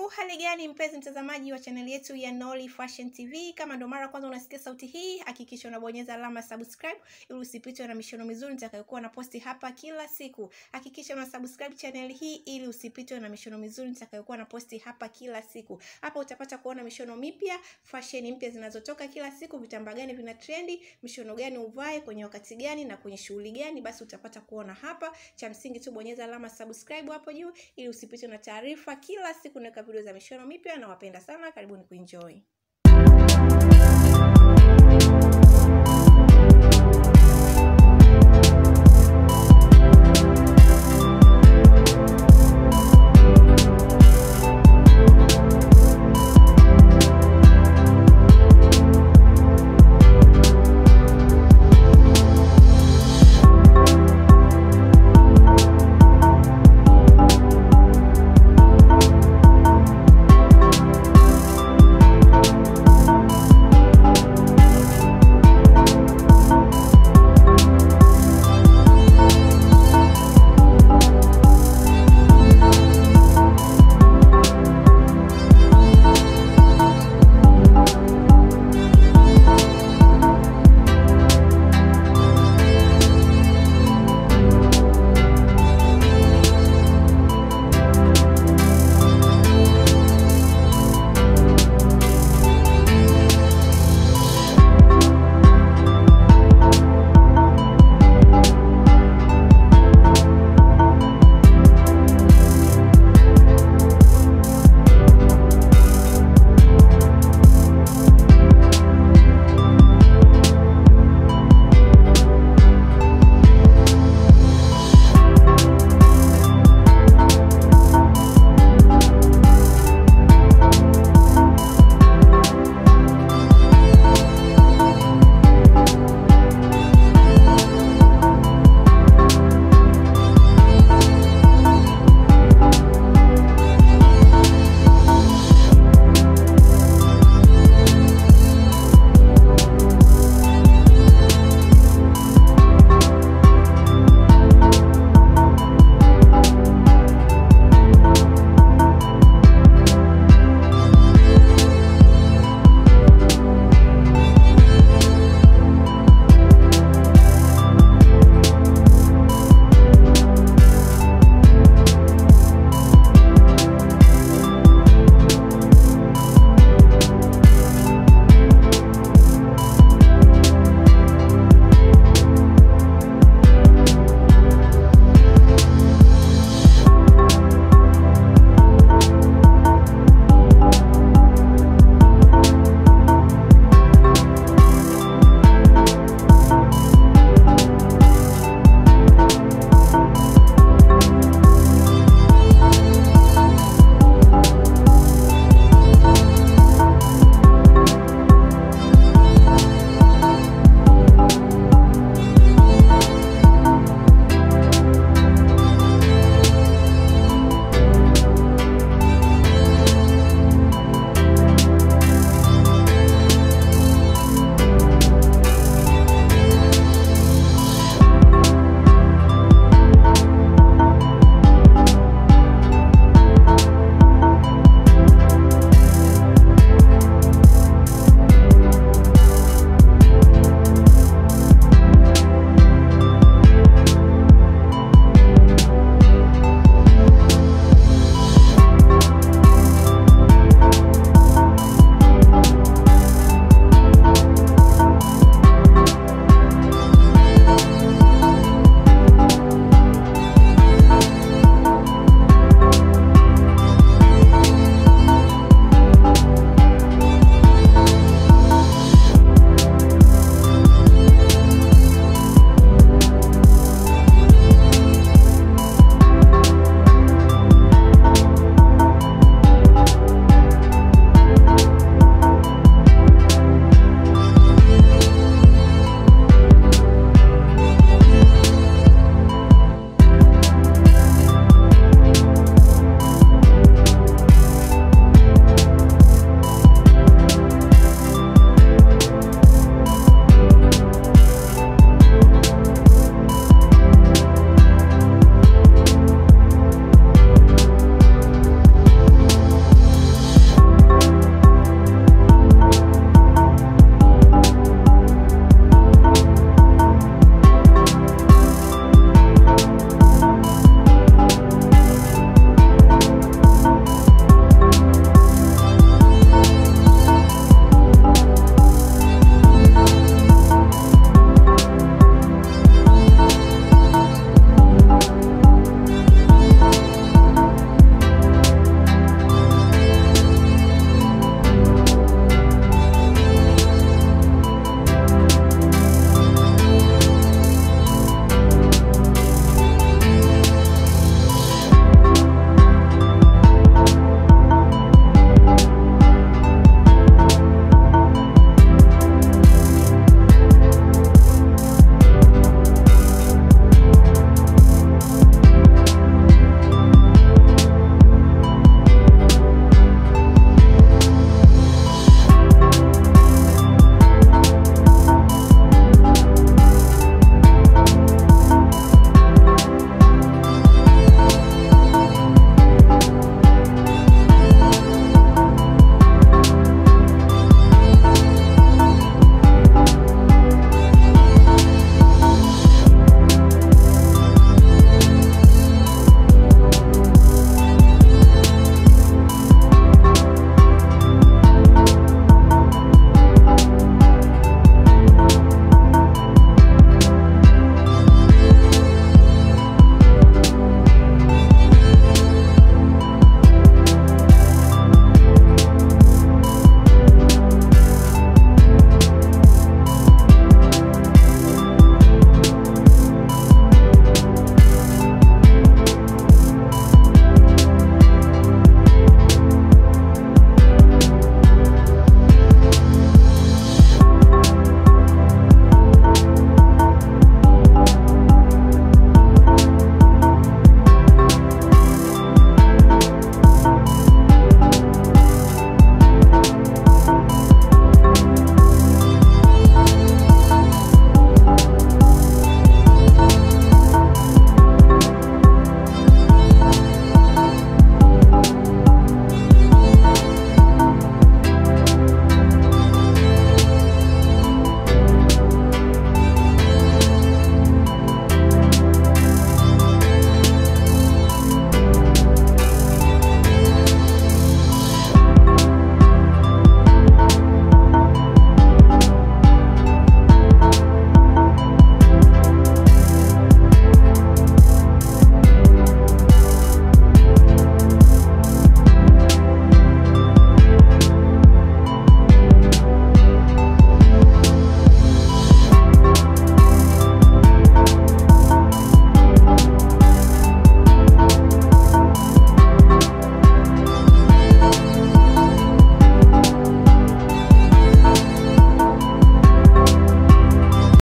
Uhali gani mpenzi mtazamaji wa chaneli yetu ya Nolly Fashion TV, kama ndo mara kwanza unasikia sauti hii, hakikisha unabonyeza alama subscribe ili usipitwe na mishono mizuri nitakayokuwa na posti hapa kila siku. Hakikisha una subscribe chaneli hii ili usipitwe na mishono mizuri nitakayokuwa na posti hapa kila siku. Hapa utapata kuona mishono mipya, fashion mpya zinazotoka kila siku, vitambaa gani vina trendi, mishono gani uvae kwenye wakati gani na kwenye shughuli gani, basi utapata kuona hapa. Cha msingi tu bonyeza alama subscribe hapo juu ili usipitwe na taarifa kila siku naweka video za mishono mipya na wapenda sana, karibuni kuenjoy.